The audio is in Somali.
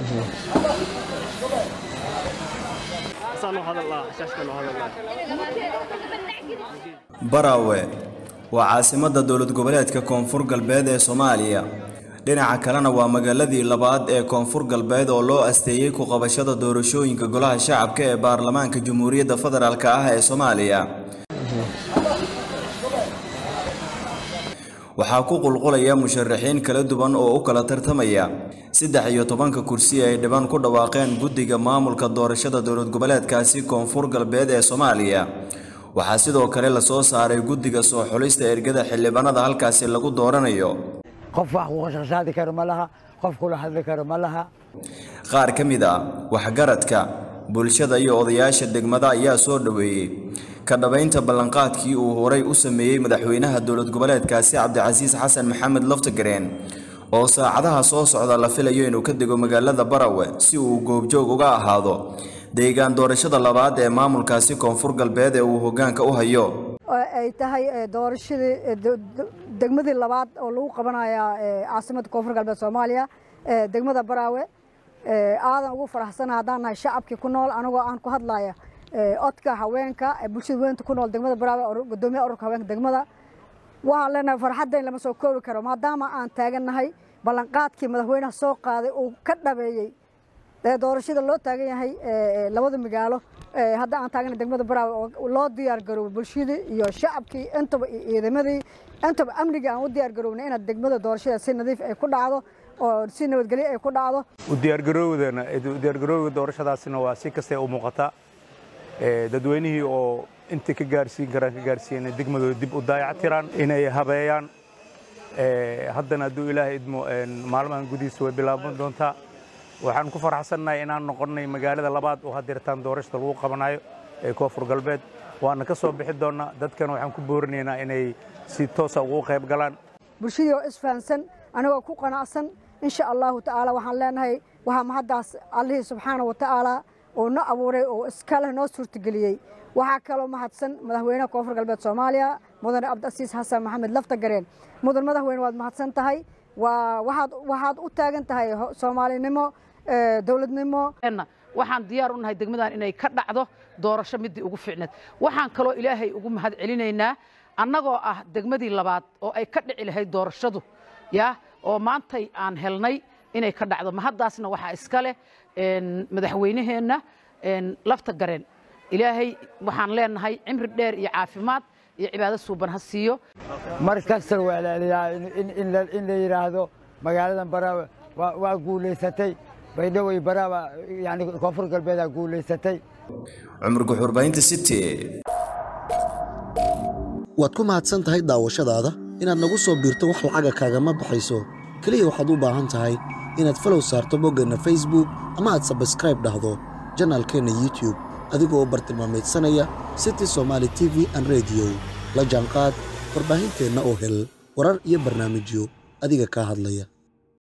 baraawe waa caasimadda dowlad goboleedka koonfur galbeed ee soomaaliya dhinaca kalena waa magaaladii labaad ee koonfur galbeed oo loo asteeyey ku qabashada doorashooyinka golaha shacabka ee baarlamaanka jamhuuriyadda federaalk ah ee soomaaliya waxaa ku qulqulaya musharaxiin kala duwan oo u kala tartamaya saddex iyo tobanka kursi ay dhiban ku dhawaaqeen guddiga maamulka doorashada dowlad goboleedkaasi koonfur galbeed ee soomaaliya waxaa sidoo kale lasoo saaray guddiga soo xulista ergada xildhibaanada halkaasi lagu dooranayo qof wax ku qashqashaadi karo ma laha qof kula hadli karo ma laha qaar ka mid ah waxgaradka bulshada iyo odayaasha degmada ayaa soo dhoweeyey ka dhabaynta ballanqaadkii uu horay u sameeyey madaxweynaha dowlad goboleedkaasi cabdicasiis xasan maxamed laftagareen oo saacadaha soo socda la filayo inuu ka dego magaalada barawe si uu goobjoog uga ahaado deegaan doorashada labaad ee maamulkaasi koonfur galbeed ee uu hoggaanka u hayo ay tahay doorashadii degmadii labaad oo lagu qabanaya caasimadda koonfur galbeed soomaaliya degmada baraawe aadan ugu faraxsana haddaan nahay shacabkii ku nool anagoo aan ku hadlaya codka haweenka bulshada weynta ku nool degmada baraawe gudoomiyaha ururka haweenka degmada waxaan leenahay farxaddayn lama soo koobi karo maadaama aan taagannahay ballanqaadkii madaxweynaha soo qaaday uu ka dhabeeyey doorashada loo taagan yahay labada magaalo hadda aan taagana degmada baraawe oo loo diyaar garoobay bulshadii iyo shacabkii intaba iyo ciidamadii intaba amnigii aan u diyaar garoobnay inaad degmada doorashada si nadiif ay ku dhacdo oo si nabadgelyo ay ku dhacdo u diyaargaroowdana diyaargarowga doorashadaasina waa si kastay u muuqataa dadweynihii oo intii ka gaarsiin karaan ka gaarsiiyeen degmadooda dib u daayacatiraan inay habeeyaan haddana hadduu ilaahay idmo maalmahan gudihiisa way bilaaban doontaa waxaan ku faraxsannahay inaan noqonnay magaalada labaad oo hadeertaan doorashada lagu qabanayo ee koonfur galbeed waana ka soo bixi doonnaa dadkan waxaan ku boorinaynaa inay si toosa ugu qayb galaan bulshadii oo isfahansan anigoo ku qanacsan insha allahu tacaala waxaan leenahay waxaa mahaddaas allihii subxaana wa tacaala oo no abuuray oo iska leh noo suurtageliyey waxaa kaloo mahadsan madaxweynaha koonfur galbeed soomaaliya mudane cabdicasiis xasan maxamed laftagareen mudan madaxweyne waad mahadsan tahay waa waxaad waxaad u taagan tahay soomaalinimo dowladnimo waxaan diyaar u nahay degmadan inay ka dhacdo doorasho midii ugu fiicneed waxaan kaloo ilaahay ugu mahad celinaynaa annagoo ah degmadii labaad oo ay ka dhici lahayd doorashadu ya oo maantay aan helnay inay ka dhacdo mahaddaasna waxaa iska leh madaxweynaheenna lafta gareen ilaahay waxaan leenahay cimri dheer iyo caafimaad iyo cibaado suuban ha siiyo mar kasta waa la eliyaa in la yidhaahdo magaaladan baraawe waa guulaysatay baydhowey baraawa yani koonfur galbeedaa guulaysatay cumar guxurbaynta city waad ku mahadsan tahay daawashadaada inaad nagu soo biirto wax lacaga kaagama baxayso keliya waxaad u baahan tahay inaad falow saarto boggeenna facebook ama aad sabskraib dhahdo janaalkeenna youtube adigoo bartilmaamaydsanaya city somaali t v an rediyo la jaanqaad warbaahinteenna oo hel warar iyo barnaamijyo adiga kaa hadlaya